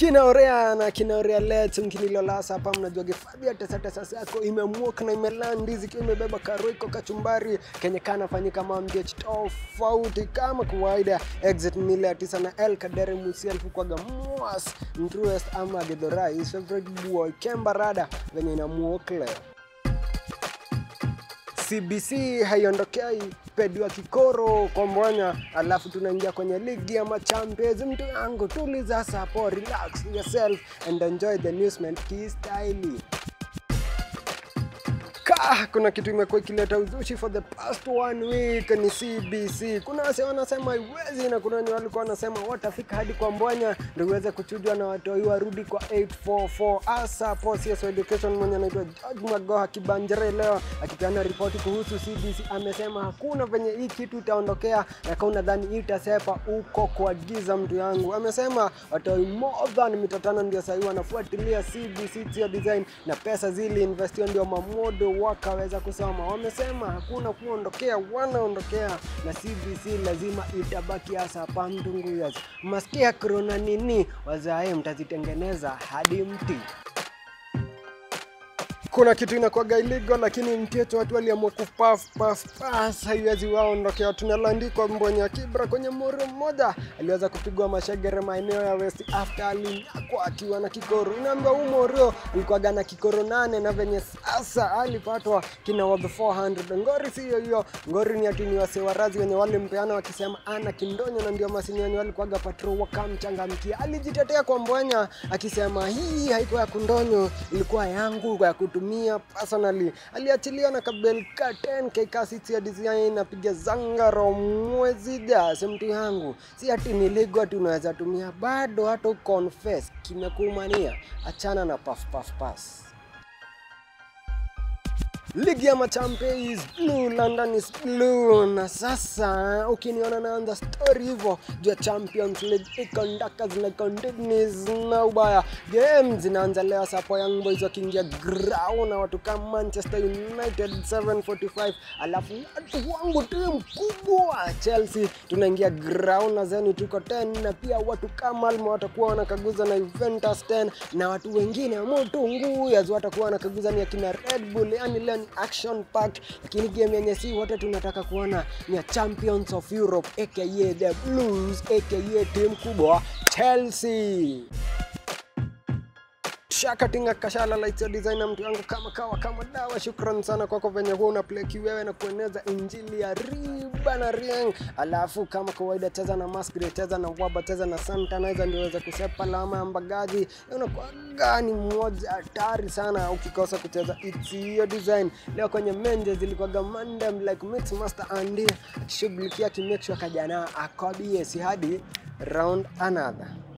kinaorea na kinaorea letu mkinilolasa hapa mnajua gifadhi ya tesatesa yako imemuoka na imelandi zikiwa imebeba karoiko kachumbari kenye kanafanyika mamgech tofauti kama kawaida exit mile ya tisa na el kadere musielfu kwaga mwas mtruest ama gedhorai favorite boy kembarada venye inamuoka leo CBC haiondokei pediwa kikoro kwa mwanya, alafu tunaingia kwenye ligi ya machampions. Mtu yangu tuliza sapo, relax yourself and enjoy the newsman kistaili ka kuna kitu imekuwa ikileta uzushi for the past one week ni CBC. Kuna wase wanasema iwezi na kuna wenye walikuwa wanasema watafika hadi kwa Mbwanya ndio iweze kuchujwa na watoi warudi kwa 844 asa Posies Education mwenye anaitwa George Magoha Kibanjere leo akipeana ripoti kuhusu CBC amesema hakuna venye hii kitu itaondokea na kama unadhani itasepa uko kwa giza mtu yangu. Amesema watoi more than mita tano ndio sahii wanafuatilia CBC Tio Design na pesa zili investiwa ndio mamodo wakaweza kusoma. Wamesema hakuna kuondokea, wanaondokea na CBC lazima itabaki hasa hapa Mtunguyas. Masikia korona nini? Wazae mtazitengeneza hadi mti kuna kitu inakuwaga illegal lakini mtieto watu waliamua kupaf paf pas haiwezi waondokea. Tunalandikwa Mbonya Kibra kwenye moro mmoja aliweza kupigwa mashegere maeneo ya West after alinyakwa akiwa na kikoro. Inaambia huu morio alikuwaga na kikoro nane na venye sasa alipatwa kina worth 400. Ngori siyo hiyo, ngori ni ati ni wase warazi wenye walimpeana wakisema ana kindonyo, na ndio masini wenye walikuwaga patrol wakamchangamkia. Alijitetea kwa Mbwanya akisema hii haikuwa ya kundonyo, ilikuwa yangu ya kutumia personally. Aliachilia na kabel ka 10k kasi ya design napiga zangaro mwezi jasi mtu yangu, si ati niligo ati unaweza tumia bado, hata confess kimekumania. Achana na puff puff pass. Ligi ya machampe is blue, London is blue. Na sasa ukiniona naanza story hivyo juu ya Champions League ikondaka zile conditions na ubaya, game zinaanza leo sapo, Young Boys wakiingia ground na watu kama Manchester United 745, alafu watu wangu timu kubwa Chelsea tunaingia ground na zeni tuko 10, na pia watu kama Malmo watakuwa wanakaguza na Juventus 10, na watu wengine Mutunguyas watakuwa wanakaguza ni akina Red Bull, yani leo ni action pack, lakini game yenye si wote tunataka kuona ni ya Champions of Europe aka the Blues aka timu kubwa Chelsea. Shakatinga kashala lights ya designer mtu yangu kama kawa kama dawa. Shukran sana kwako venye huwa una play kiwewe na kueneza injili ya riba na rieng. Alafu kama kawaida, cheza na Masquerade, cheza na Waba, cheza na Santanizer ndio uweze kusepa lama ya mbagaji. Unakuwa gani mmoja hatari sana ukikosa kucheza it's your design. Leo kwenye menje zilikuwa mandem like mix master Andy akishughulikia kimake sure kajana akobie si hadi round another